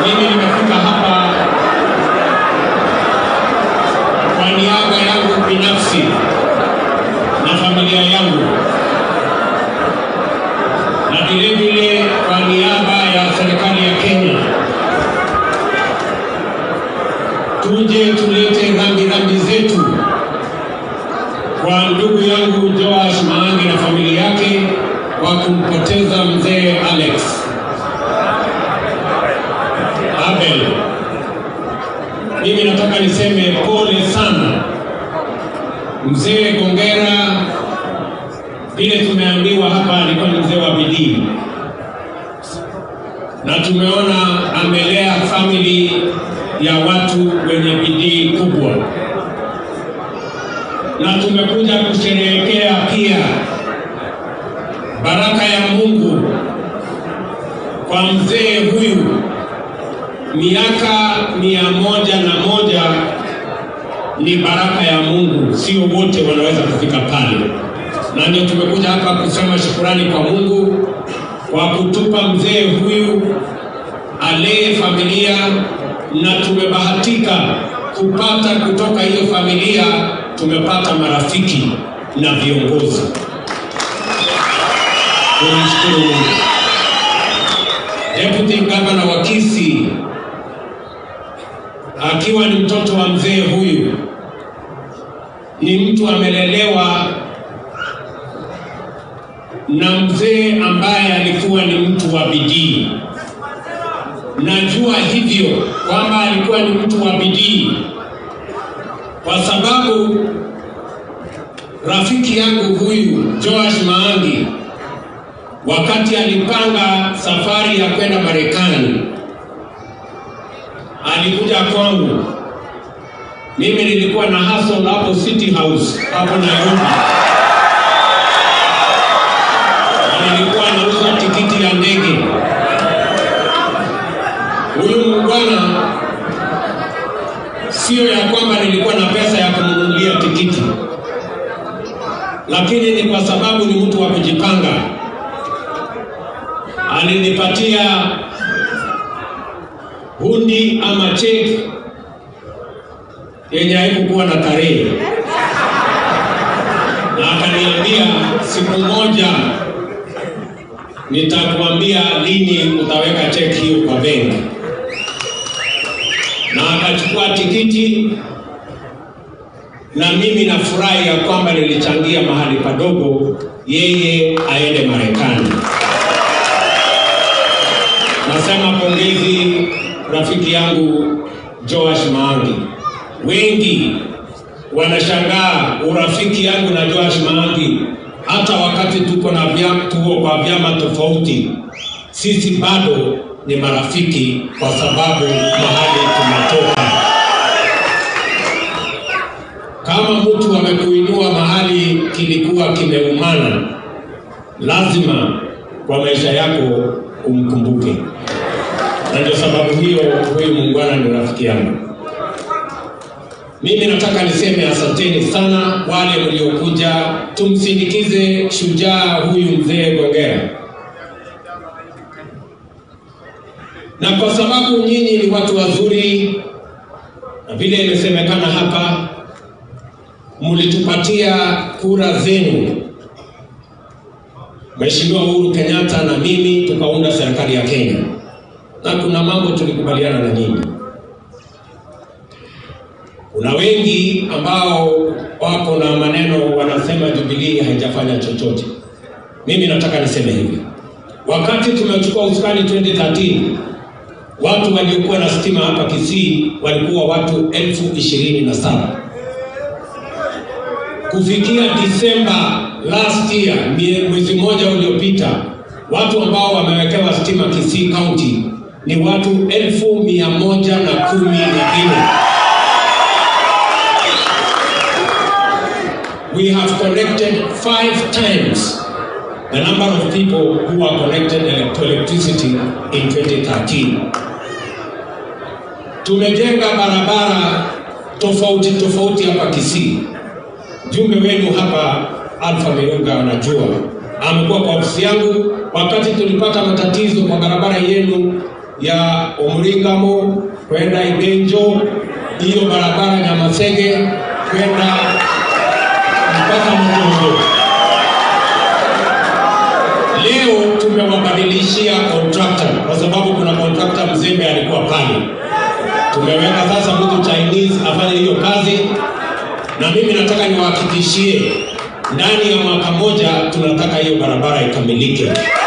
mimi nimefika hapa kwa niaba yangu binafsi na familia yangu na vile vile kwa niaba ya serikali ya Kenya, tuje tulete rambirambi zetu kwa ndugu yangu Joash Maangi na familia yake kwa kumpoteza mzee Alex Abel. Mimi nataka niseme pole sana mzee Gongera, vile tumeambiwa hapa alikuwa ni mzee wa bidii, na tumeona amelea famili ya watu wenye bidii kubwa, na tumekuja kusherehekea pia baraka ya Mungu kwa mzee huyu miaka mia moja na moja ni baraka ya Mungu, sio wote wanaweza kufika pale, na ndio tumekuja hapa kusema shukurani kwa Mungu kwa kutupa mzee huyu alee familia, na tumebahatika kupata kutoka hiyo familia, tumepata marafiki na viongozi. Tunashukuru Mungu. Deputy Governor wa Kisii akiwa ni mtoto wa mzee huyu, ni mtu amelelewa na mzee ambaye alikuwa ni mtu wa bidii. Najua hivyo kwamba alikuwa ni mtu wa bidii kwa sababu rafiki yangu huyu Joash Maangi wakati alipanga safari ya kwenda Marekani alikuja kwangu. Mimi nilikuwa na hustle hapo City House hapo Nairobi, na nilikuwa nauza tikiti ya ndege. Huyu mungwana, sio ya kwamba nilikuwa na pesa ya kumnunulia tikiti, lakini ni kwa sababu ni mtu wa kujipanga. Alinipatia hundi ama cheki yenye haikukuwa na tarehe, na akaniambia siku moja nitakuambia lini utaweka cheki hiyo kwa benki, na akachukua tikiti, na mimi nafurahi ya kwamba nilichangia mahali padogo yeye aende Marekani. Nasema pongezi rafiki yangu Joash Maangi. Wengi wanashangaa urafiki yangu na Joash Maangi, hata wakati tuko na vyama, tuko kwa vyama tofauti, sisi bado ni marafiki kwa sababu mahali tumetoka. Kama mtu amekuinua mahali kilikuwa kimeumana, lazima kwa maisha yako umkumbuke na ndio sababu hiyo huyu muungwana ni rafiki yangu. Mimi nataka niseme asanteni sana wale mliokuja, tumsindikize shujaa huyu mzee Gongera, na kwa sababu nyinyi ni watu wazuri, na vile imesemekana hapa, mlitupatia kura zenu Mheshimiwa Uhuru Kenyatta na mimi tukaunda serikali ya Kenya na kuna mambo tulikubaliana na nyinyi. Kuna wengi ambao wako na maneno wanasema Jubilee haijafanya chochote. Mimi nataka niseme hivi, wakati tumechukua usukani 2013 watu waliokuwa na stima hapa Kisii walikuwa watu elfu ishirini na saba. Kufikia Disemba last year, mwezi mmoja uliopita, watu ambao wamewekewa stima Kisii County ni watu elfu mia moja na kumi na nne. We have connected five times the number of people who are connected to electricity in 2013. Tumejenga barabara tofauti tofauti hapa Kisii. Jumbe wenu hapa Alfa Mirunga anajua, amekuwa kwa ofisi yangu wakati tulipata matatizo kwa barabara yenu ya Omringamo kwenda Igenjo, hiyo barabara Nyamasege kwenda mpaka Mtongo. Leo tumewabadilishia contractor kwa sababu kuna contractor mzembe alikuwa pale. Tumeweka sasa mtu Chinese afanye hiyo kazi, na mimi nataka niwahakikishie ndani ya mwaka moja tunataka hiyo barabara ikamilike.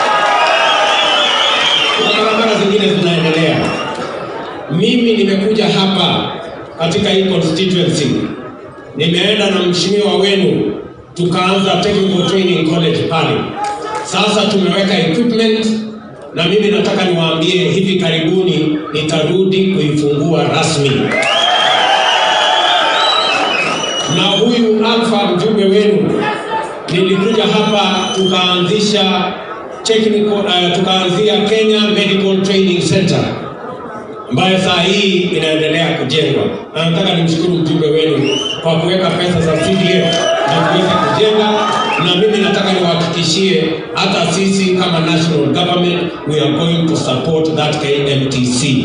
Kuna barabara zingine zinaendelea. Mimi nimekuja hapa katika hii constituency, nimeenda na mheshimiwa wenu tukaanza technical training college pale. Sasa tumeweka equipment na mimi nataka niwaambie hivi karibuni nitarudi kuifungua rasmi, na huyu Alpha mjumbe wenu nilikuja hapa tukaanzisha technical, uh, tukaanzia Kenya Medical Training Center ambayo saa hii inaendelea kujengwa, na nataka nimshukuru mjumbe wenu kwa kuweka pesa za CDF na kuweza kujenga, na mimi nataka niwahakikishie hata sisi kama national government we are going to support that KMTC.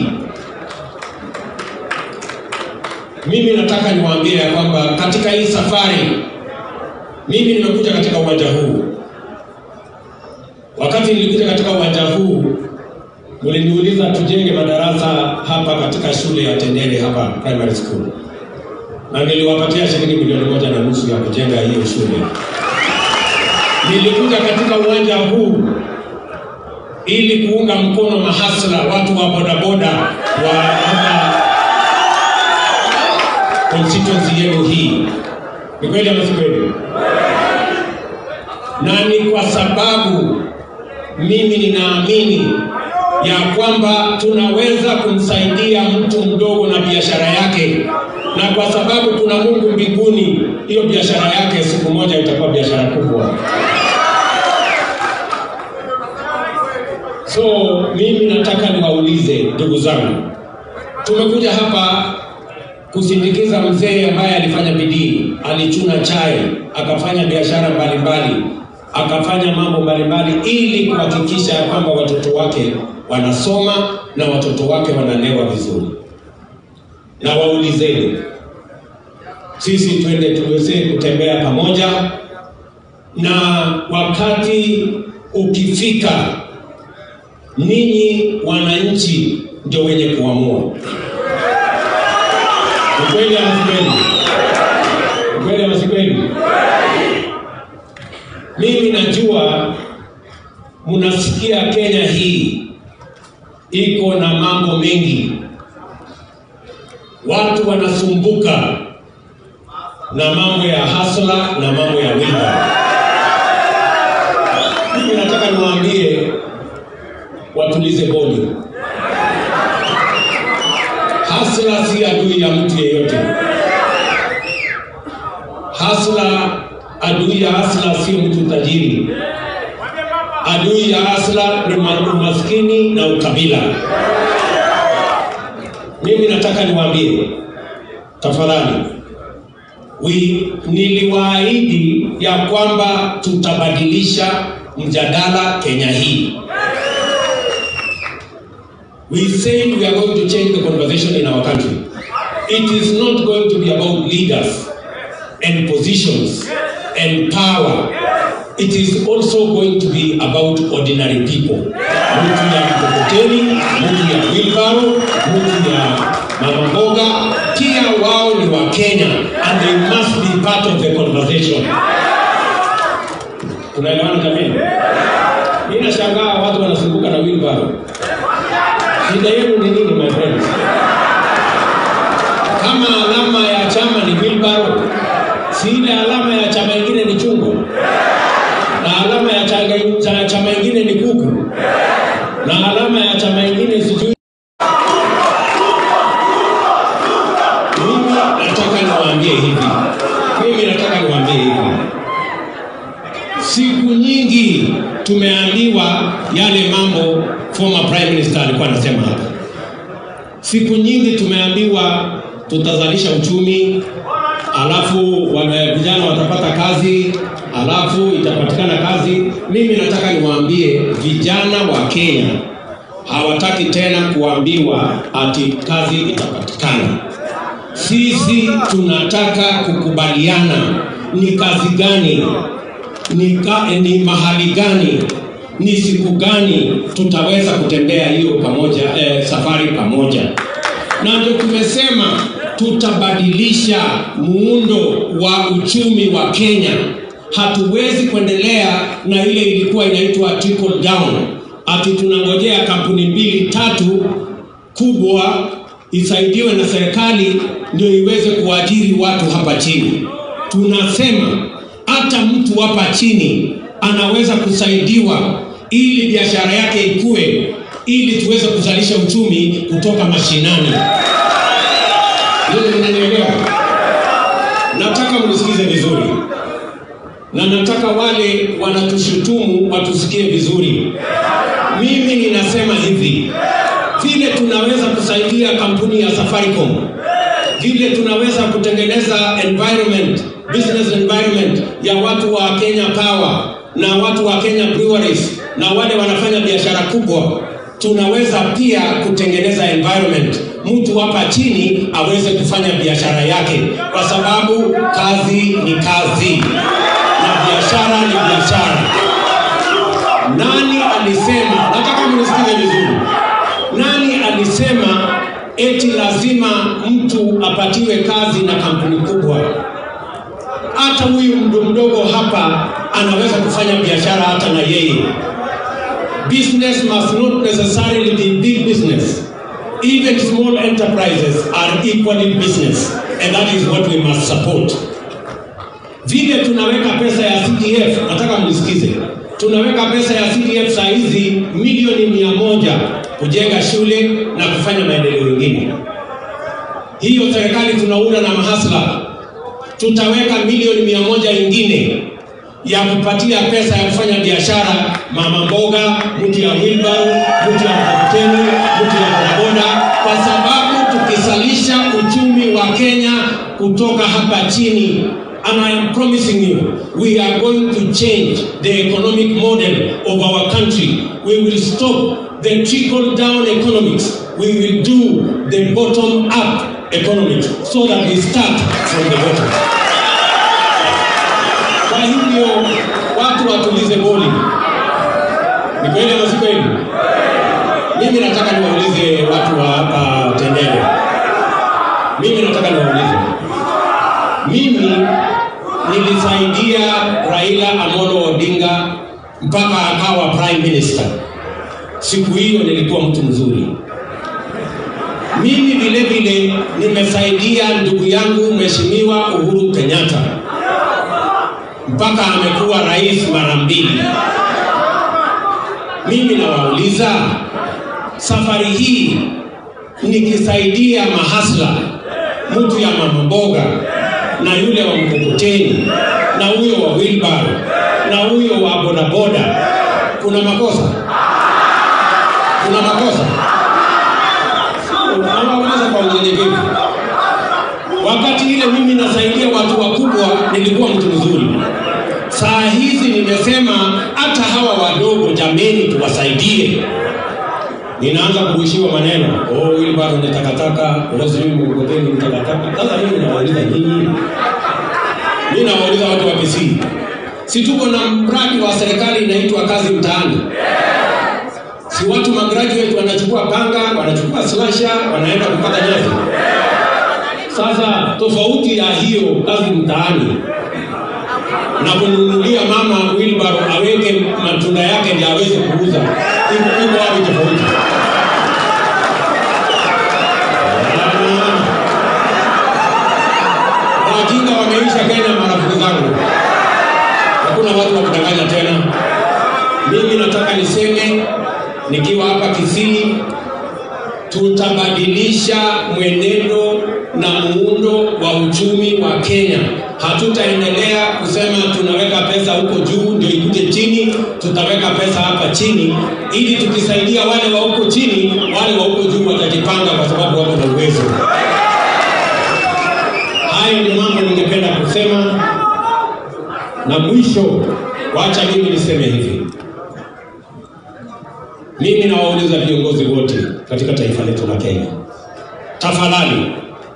Mimi nataka niwaambie ya kwamba katika hii safari mimi nimekuja katika uwanja huu. Wakati nilikuja katika uwanja huu, mliniuliza tujenge madarasa hapa katika shule ya Tendele hapa primary school, na niliwapatia shilingi milioni moja na nusu ya kujenga hiyo shule. Nilikuja katika uwanja huu ili kuunga mkono mahasla, watu wa bodaboda wa hapa constituency yenu hii. Ni kweli ama si kweli? Na ni kwa sababu mimi ninaamini ya kwamba tunaweza kumsaidia mtu mdogo na biashara yake, na kwa sababu kuna Mungu mbinguni, hiyo biashara yake siku moja itakuwa biashara kubwa. So mimi nataka niwaulize ndugu zangu, tumekuja hapa kusindikiza mzee ambaye alifanya bidii, alichuna chai, akafanya biashara mbalimbali, akafanya mambo mbalimbali ili kuhakikisha ya kwamba watoto wake wanasoma na watoto wake wanalewa vizuri. Na waulizeni, sisi twende tuweze kutembea pamoja, na wakati ukifika, ninyi wananchi ndio wenye kuamua. Ukweli ama si kweli? Ukweli ama si kweli? Mimi najua mnasikia Kenya hii iko na mambo mengi, watu wanasumbuka na mambo ya hasla na mambo ya wiba. Mimi nataka niwaambie watulize boli. Hasla si adui ya mtu yeyote. Hasla, adui ya hasla sio mtu tajiri. Adui ya hasla ni umaskini na ukabila. Mimi nataka niwaambie tafadhali, wi niliwaahidi ya kwamba tutabadilisha mjadala Kenya hii. We said we are going to change the conversation in our country. It is not going to be about leaders and positions and power. It is also going to be about ordinary people. Mtu ya mkokoteni, mtu ya wheelbarrow, mtu ya mama mboga, pia wao ni wa Kenya and they must be part of the conversation. Tunaelewana jamani? Mimi nashangaa watu wanasumbuka na wheelbarrow. Shida yenu ni nini my friends? Kama alama ya chama ni wheelbarrow, si ile alama ya chama ingine ni chungwa, na alama ya chama, cha, chama ingine ni kuku, na alama ya chama ingine sijui. Mimi nataka niwaambie hivi, mimi nataka niwaambie hivi, siku nyingi tumeambiwa yale mambo former prime minister alikuwa anasema hapa. Siku nyingi tumeambiwa tutazalisha uchumi, alafu wana- vijana watapata kazi, alafu itapatikana kazi. Mimi nataka niwaambie vijana wa Kenya hawataki tena kuambiwa ati kazi itapatikana. Sisi tunataka kukubaliana ni kazi gani, ni, ka, ni mahali gani, ni siku gani tutaweza kutembea hiyo pamoja, eh, safari pamoja, na ndio tumesema tutabadilisha muundo wa uchumi wa Kenya. Hatuwezi kuendelea na ile ilikuwa inaitwa trickle down, ati tunangojea kampuni mbili tatu kubwa isaidiwe na serikali ndio iweze kuajiri watu hapa chini. Tunasema hata mtu hapa chini anaweza kusaidiwa ili biashara yake ikue, ili tuweze kuzalisha uchumi kutoka mashinani. Hilo mnanielewa? Nataka mnisikize vizuri, na nataka wale wanatushutumu watusikie vizuri. Mimi ninasema hivi, vile tunaweza kusaidia kampuni ya Safaricom, vile tunaweza kutengeneza environment, business environment ya watu wa Kenya Power na watu wa Kenya Breweries na wale wanafanya biashara kubwa, tunaweza pia kutengeneza environment mtu hapa chini aweze kufanya biashara yake, kwa sababu kazi ni kazi na biashara ni biashara. Nani alisema? Nataka mnisikize vizuri. Nani alisema eti lazima mtu apatiwe kazi na kampuni kubwa? Hata huyu mdo mdogo hapa anaweza kufanya biashara hata na yeye. Business must not necessarily be big business. Even small enterprises are equally business and that is what we must support. Vile tunaweka pesa ya CDF, nataka mnisikize, tunaweka pesa ya CDF saa hizi milioni mia moja kujenga shule na kufanya maendeleo mengine. Hiyo serikali tunaunda na mahasla, tutaweka milioni mia moja ingine ya kupatia pesa ya kufanya biashara, mama mboga, mtu ya wheelbarrow, mtu ya mkokoteni, mtu ya bodaboda, kwa sababu tukisalisha uchumi wa Kenya kutoka hapa chini And I am promising you, we are going to change the economic model of our country. We will stop the trickle down economics. We will do the bottom up economics so that we start from the bottom. Kwa hivyo watu watulize boli. Ni kweli ama si kweli? Mimi nataka niwaulize watu wa hapa Tendele. Mimi nataka niwaulize. Mimi nilisaidia Raila Amolo Odinga mpaka akawa prime minister. Siku hiyo nilikuwa mtu mzuri. Mimi vile vile nimesaidia ndugu yangu Mheshimiwa Uhuru Kenyatta mpaka amekuwa rais mara mbili. Mimi nawauliza, safari hii nikisaidia mahasla, mtu ya mama mboga na yule wa mkokoteni na huyo wa wheelbarrow na huyo wa bodaboda, kuna makosa? Kuna makosa? Nawauliza kwa unyenyekevu. Wakati ile mimi nasaidia watu wakubwa, nilikuwa mtu mzuri. Saa hizi nimesema hata hawa wadogo, jameni, tuwasaidie. Ninaanza kuishiwa maneno, oh, wheelbarrow ni takataka, oh, sijui mkokoteni ni takataka. Sasa mimi nawauliza nyinyi, mimi nawauliza watu wa Kisii, si tuko na mradi wa serikali inaitwa kazi mtaani? Si watu magraduate wanachukua panga, wanachukua slasha, wanaenda kupata nyasi. Sasa tofauti ya hiyo kazi mtaani na kununulia mama wheelbarrow aweke matunda yake ndio aweze kuuza, iko iko wapi tofauti? Wajinga wameisha Kenya, marafiki zangu, hakuna watu wa kudanganya tena. Mimi nataka niseme nikiwa hapa Kisii, tutabadilisha mwenendo na muundo wa uchumi wa Kenya. Hatutaendelea kusema tunaweka pesa huko juu ndio ikuje chini, tutaweka pesa hapa chini, ili tukisaidia wale wa huko chini, wale wa huko juu watajipanga kwa sababu wako na uwezo. Hayo ni mambo ningependa kusema, na mwisho, wacha mimi niseme hivi Mimi nawauliza viongozi wote katika taifa letu la Kenya, tafadhali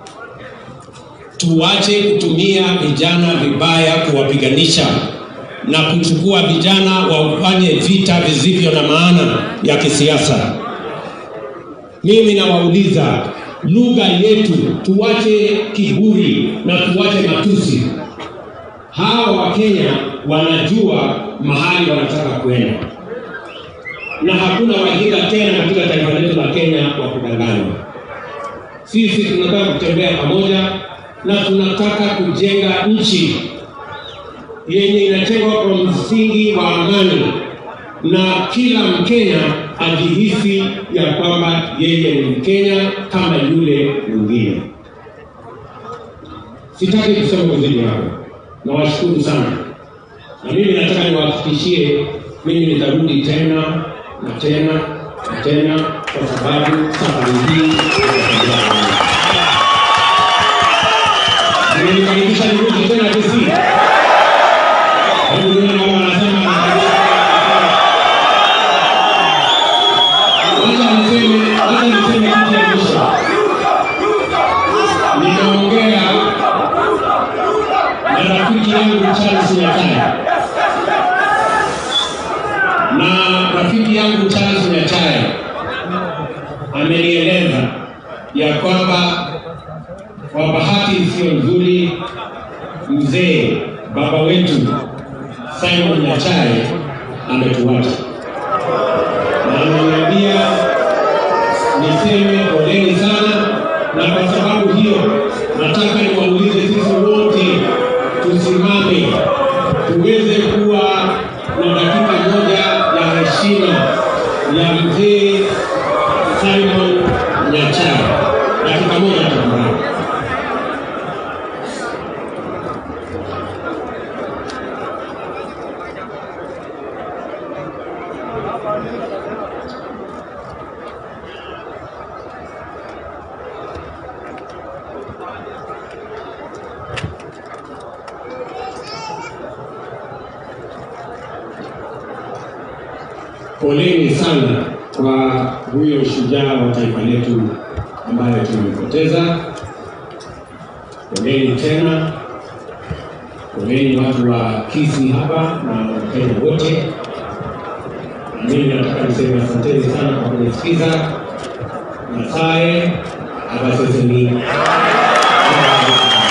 tuache kutumia vijana vibaya kuwapiganisha na kuchukua vijana wafanye vita visivyo na maana ya kisiasa. Mimi nawauliza lugha yetu, tuache kiburi na tuache matusi. Hawa Wakenya wanajua mahali wanataka kwenda, na hakuna wajinga tena katika taifa letu la Kenya wa kudanganywa. Sisi tunataka kutembea pamoja na tunataka kujenga nchi yenye inajengwa kwa msingi wa amani na kila Mkenya ajihisi ya kwamba yeye ni Mkenya kama yule mwingine. Sitaki kusema uzidi hapo, nawashukuru sana, na mimi nataka niwahakikishie, mimi nitarudi tena na tena na tena, kwa sababu safari hii nimenikaribisha nirudi tena Kisii. Hebu nione kama wanasema Wacha niseme, wacha niseme kitu ya mwisho. Ninaongea na rafiki yangu Charles Nyachae, na rafiki yangu Charles Nyachae amenieleza ya kwamba kwa bahati isiyo nzuri, mzee baba wetu Simon Nyachae ametuacha na ameniambia niseme poleni sana, na kwa sababu hiyo nataka niwaulize sisi wote tusimame tuweze kuwa na dakika moja ya heshima ya mzee Simon Nyachae. Dakika moja tafadhali. Poleni sana kwa huyo shujaa wa taifa letu ambaye tumempoteza. Poleni tena, poleni watu wa Kisii hapa na Wakenya wote. Na mimi nataka niseme asanteni sana kwa kunisikiza. Nyasaye abaseseni.